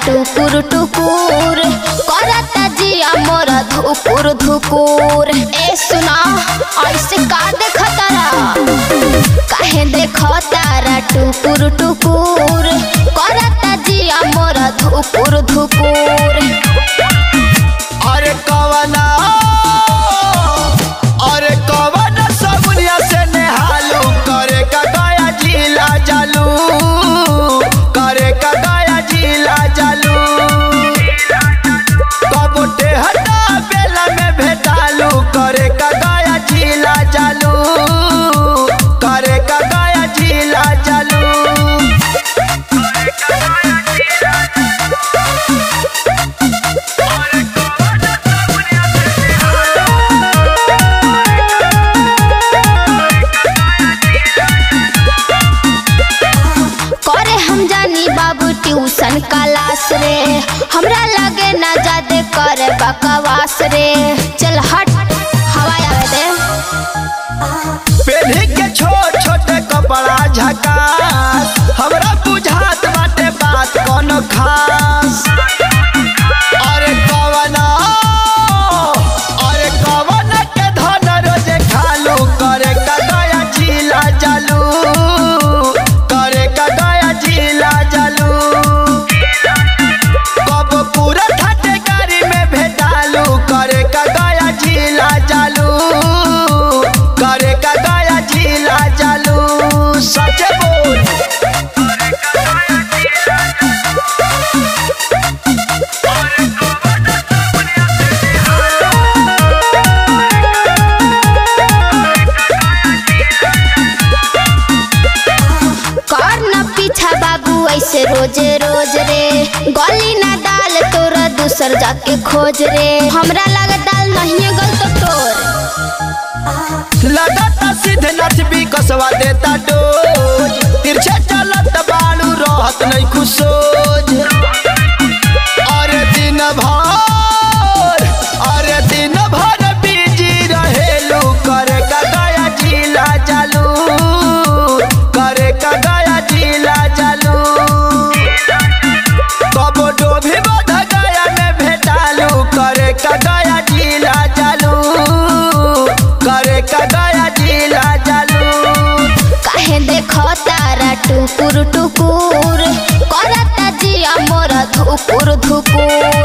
टुकुर टुकुर करता जिया मोरा धुकुर धुकुर ए सुना ऐसे का देखतारा काहे देखतारा टुकुर टुकुर करता जिया मोरा धुकुर धुकुर अरे कवना अरे कवना सबुनिया से नेहालू करे का गया जिला जालू करे का गया जिला जालू कबोटे हटा बेला में भेटालू करे का गया जिला जालू करे का गया जिला जालू करे हम जानी बाबू ट्यूशन क्लास रे हमरा लगे ना जादे करे बकवास रे चल हट हवा आवे दे पेढ़ी के छोट छोटे कपड़ा झकास हमरा बुझात बाटे बात कोनो खास अरे कवना अरे कवना के धन रोजे खालू करे का गया जिला जालू करे का गया जिला जालू कब पूरा ठाटे गाड़ी में भेटालू करे का गया जिला जालू करे का गया जिला जालू सच बोल कर न पीछा बाबू ऐसे रोजे रोज रे गली ना डाल तोरा दूसर जाके खोज रे हमरा लगे दाल नहीं गल तो तोर लगाता सीधे नथ भी कसवा देता डोज तिरछे चलत बालू रहत नहीं खुशोज अरे दिन भर अरे दिन भर बिजी रहेलू करे का गया जिला जालू करे का गया जिला जालू कबो डोभी बध गया में भेटालू करे का गया जिला जालू करे का गया जिला जालू काहे देखो तारा टुकुर टुकुर करता जिया मोरा धुकुर धुकुर